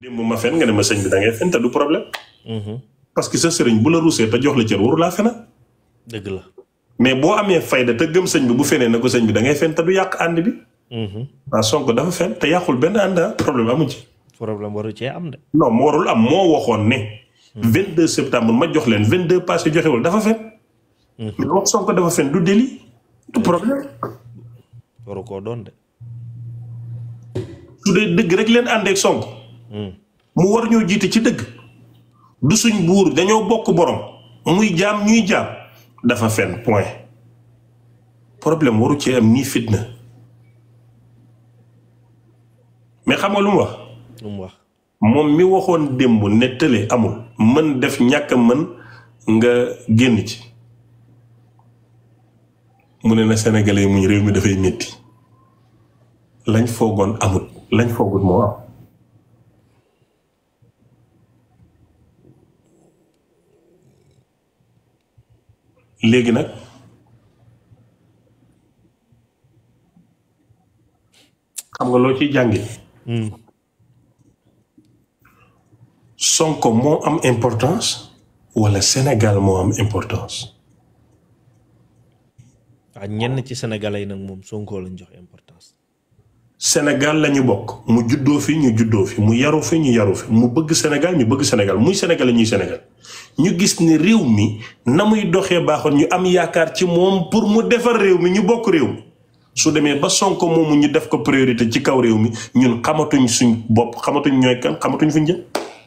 démb ma fen nga ne ma sëñ bi da ngay fen te du problème. parce que sa sëriñ bu la ruusee te jox la cër waru laa fena dëgg la. mais boo amee fayda te gëm sëñ bi bu fenee na ko sëñ bi da ngay fen te du yàq ànd bi. waaw Sonko dafa fen te yàqul benn ànd ah problème amu ci. problème waru cee am de. non mu warul am moo waxoon ne. 22 septembre ma jox leen 22 passé joxewul dafa fen. mais wax Sonko dafa fen du délit du problème. waru koo doon de. su dee dëgg rek leen àndeek Sonko. mu war ñoo jiite ci dëgg. du suñ buur dañoo bokk borom muy jaam ñuy jaam dafa fen point problème waru ci am nii fitna mais xam nga lu mu wax. lu mu wax. moom mi waxoon démb ne tële amul mën def ñàkk mën nga génn ci mu ne na sénégalais muñ réew mi dafay métti lañ foogoon amut lañ foogut moo am léegi nag xam nga loo ciy jàngi Sonko moo am importance wala Sénégal moo am importance waaw ñenn ci sénégalais yi nag moom Sonko lañ jox importance. Sénégal la ñu bokk mu juddoo fi ñu juddoo fi mu yaru fi ñu yaru fi mu bëgg Sénégal ñu bëgg Sénégal muy Sénégal ñuy Sénégal ñu gis ni réew mi na muy doxee baaxoon ñu am yaakaar ci moom pour mu defar réew mi ñu bokk réew mi su demee ba Sonko moomu ñu def ko priorité ci kaw réew mi ñun xamatuñ suñ bopp xamatuñ ñooy kan xamatuñ fi ñu jëm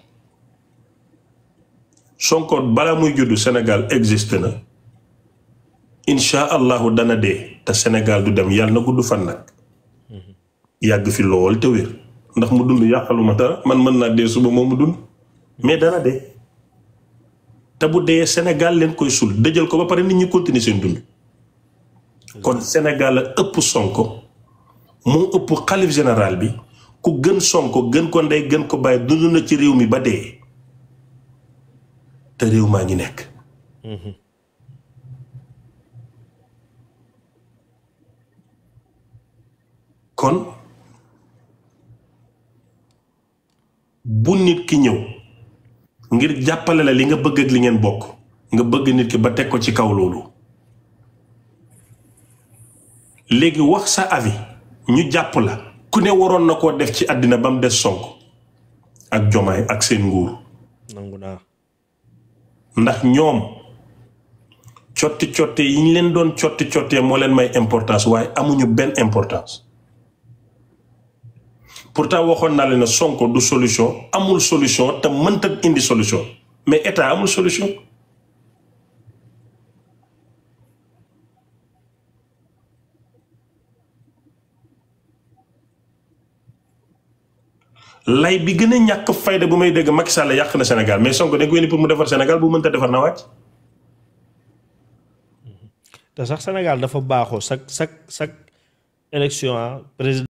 Sonko balaa muy juddu Sénégal existe na incha allahu dana dee te Sénégal du dem yàlla na gudd fan nag yàgg fi lool te wér ndax mu dund yàqaluma dara man mën naa dee suba moom mu dund mais dana dee te bu dee Sénégal leen koy sul dëjal ko ba pare nit ñi continuer seen dund kon Sénégal a ëpp Sonko moo ëpp xalif général bi ku gën Sonko gën ko ndey gën ko bàyyi dund na ci réew mi ba dee te réew maa ngi nekk kon bu nit ki ñëw ngir jàppale la li nga bëgg ak li ngeen bokk nga bëgg nit ki ba teg ko ci kaw loolu léegi wax sa avis ñu jàpp la ku ne waroon na koo def ci àddina ba mu des Sonko ak Jomaay ak seen nguur nangu naa. ndax ñoom cotti cotte yi ñu leen doon cotti cottee moo leen may importance waaye amuñu benn importance pourtant waxoon naa leen ne Sonko du solution amul solution te mënta indi solution mais état amul solution lay bi gën a ñàkk fayda bu may dégg Macky Sall yàq na Sénégal mais Sonko dañ ko indi pour mu defar Sénégal bu mënta defar na wàcc te sax Sénégal dafa baaxoo chaque chaque chaque élection ah président